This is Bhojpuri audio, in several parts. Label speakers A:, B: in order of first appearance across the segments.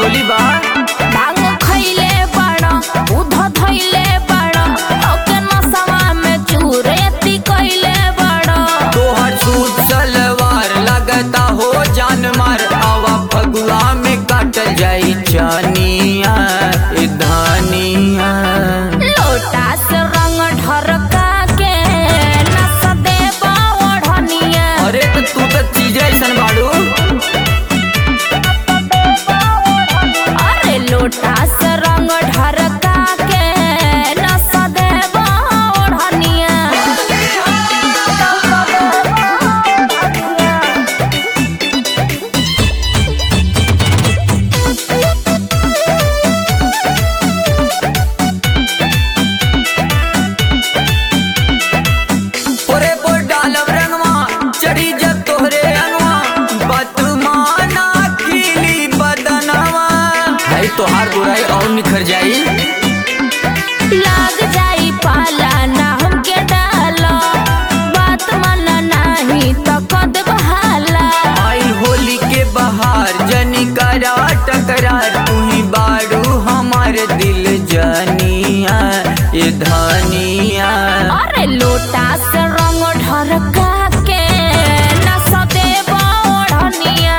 A: होली बा
B: भांग खइले बड़ा दूध धइले बड़ा ओके नसवा में चूरेती कइले बड़ा
A: तोहर सूट सलवार लगता हो जान मार आवा फगुआ में काटल जाई चानिया ए धानिया
B: लोटा से रंग ढरका के नस देबा ओढ़निया
A: अरे तो तू तो चीज ऐसन बाड़ू
B: अरे लोटा से रंग ढरका के नस देबा ओढ़निया
A: ओरे पर डालब रंगवा चढ़ी जब तोहरे अंगवा बतमाना कीली बदनवा भाई तोहार बुराई और निखर जाई
B: लाग जाई पाला ना हमके डालो बात माना नाही तो कद बहाला
A: आई होली के बहार जनी करा टकरार तू ही बाड़ू हमार दिल जनिया ये धनिया
B: अरे लोटा से रंग ढरका के नस देबा ओढ़निया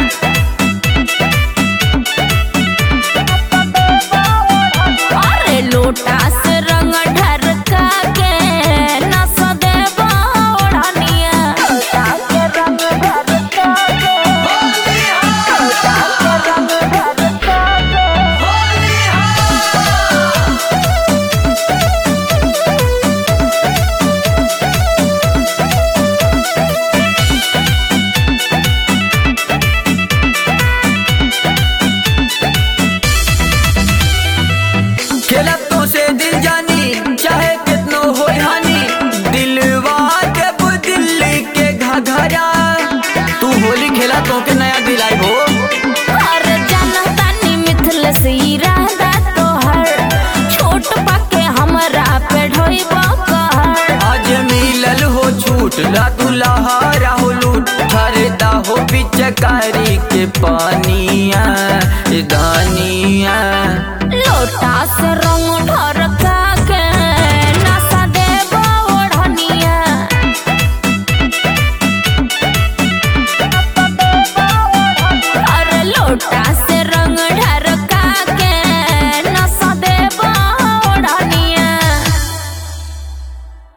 B: अरे लोटा से रंग ढरका के नस देबा ओढ़निया लोटा से रंग ढरका के लोटा से रंग ढरका के
A: खेला तो से दिल जानी चाहे कितनो हो हानि दिलवा जब दिल्ली के घघरा तू होली खेला तो के नया दिलाई हो
B: और जनतानी मिथिल से इरादा तोहर छोट पाके हमरा पे ढोइबो कहर
A: आज मिलल हो छूट ला तू लहरा हो लूट हरदा हो पिचकारी के पानी